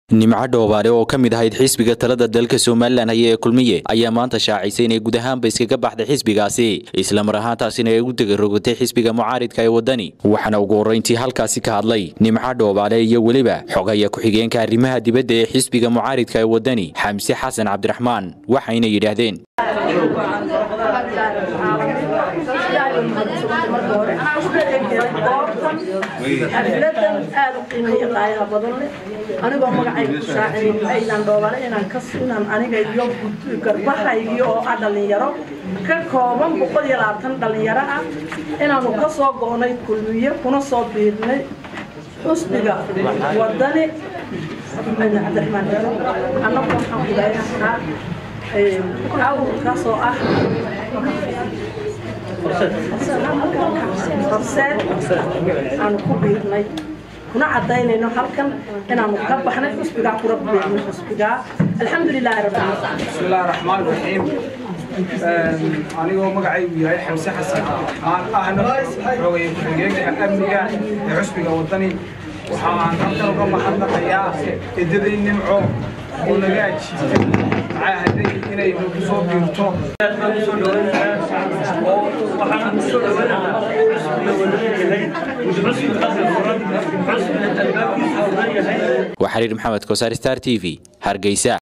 nimco dhoobaale oo ka mid ahayd xisbiga talada dalka somalilan haya ee kulmiye ayaa maanta shaacisay inay guud ahaanba iskaga baxday xisbigaasi islamar ahaantaasina ay ugu degarogotay xisbiga mucaaridka ee waddani waxaana ugu horrayntii halkaasi ka hadlay nimco dhoobaale iyo weliba xogaya ku-xigeenka arrimaha dibadda ee xisbiga mucaaridka ee waddani xamse xasan cabdiraxmaan waxayna yidhaahdeen xafladan aad u qiimeeya qaayaha badan leh anigoo magacayga ku shaacinin aynan dhoobale inaan ka inaan aniga iyo garbahaygi oo ah dhallinyaro ka kooban boqol iyo labaatan dhallinyaro ah inaanu ka soo go'nay kulmiye kuna soo biirnay xusbiga wadani cabdiraxmaan hero annagu waxaan kudaayahaa awrkaasoo ah horseed aanu ku biirnay kuna cadaynayno halkan inaanu ka baxnay xusbigaa kula biirnay xusbigaa alxamdulilaahi rabbil bismillahi raxmaan raxiim anigoo magacaygu yahay xamse xasan aan ahna xoogaya ku-xigeenka amniga ee xusbiga waddani waxaan halkan uga mahadnaqayaa edaday nimco oo naga ajiibtay caahaday inay nagu soo biirto waa xiriir maxamed kosaar star t v hargeysa